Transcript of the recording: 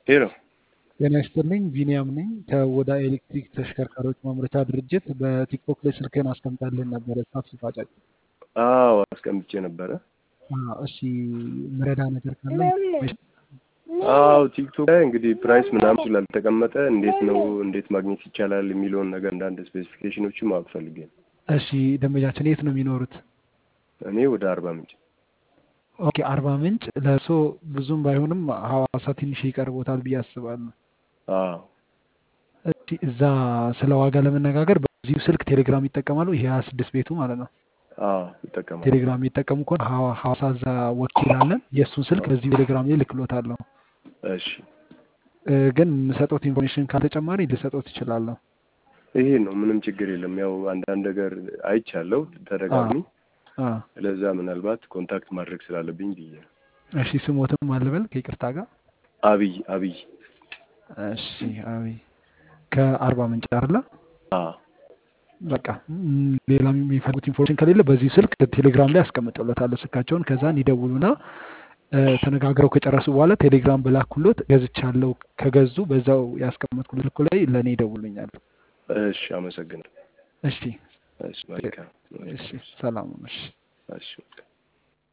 ሄሎ ጤና ይስጥልኝ ቢኒያም ነኝ ከወዳ ኤሌክትሪክ ተሽከርካሪዎች ማምረቻ ድርጅት በቲክቶክ ላይ ስልክህን አስቀምጣልህን ነበረ ታክሲ ፋጫጭ አዎ አስቀምጬ ነበረ እሺ ምረዳ ነገር ካለ አዎ ቲክቶክ ላይ እንግዲህ ፕራይስ ምናምን ስላልተቀመጠ እንዴት ነው እንዴት ማግኘት ይቻላል የሚለውን ነገር አንዳንድ ስፔሲፊኬሽኖችን ማወቅ ፈልጌ ነው እሺ ደንበኛችን የት ነው የሚኖሩት እኔ ወደ አርባ ምንጭ ኦኬ አርባ ምንጭ ለእርሶ ብዙም ባይሆንም ሀዋሳ ትንሽ ይቀርቦታል ብዬ አስባለሁ አዎ እሺ እዛ ስለ ዋጋ ለመነጋገር በዚሁ ስልክ ቴሌግራም ይጠቀማሉ ይሄ ሀያ ስድስት ቤቱ ማለት ነው አዎ ይጠቀማል ቴሌግራም የሚጠቀሙ ከሆነ ሀዋ- ሀዋሳ እዛ ወኪል አለን የእሱን ስልክ በዚሁ ቴሌግራም ላይ ልክሎታለሁ እሺ እ፣ ግን የምሰጠት ኢንፎርሜሽን ካልተጨማሪ ልሰጠት ይችላለሁ ይሄ ነው ምንም ችግር የለም ያው አንዳንድ ነገር አይቻለው ተደጋግሚ አ፣ ለዛ ምናልባት ኮንታክት ማድረግ ስላለብኝ ብዬ ነው እሺ ስሞትም አልበል ከይቅርታ ጋር አብይ አብይ እሺ አብይ ከአርባ ምንጭ አይደለ አዎ በቃ ም፣ ሌላ የሚፈልጉት ኢንፎርሜሽን ከሌለ በዚህ ስልክ ቴሌግራም ላይ አስቀምጠሎታለሁ ስልካቸውን ከዛን ይደውሉና እ፣ ተነጋግረው ከጨረሱ በኋላ ቴሌግራም በላኩሎት ገዝቻለሁ ከገዙ በዛው ያስቀመጥኩት ስልኩ ላይ ለእኔ ይደውሉኛል እሺ አመሰግናለሁ እሺ እሺ መልካም እሺ ሰላም እሺ እሺ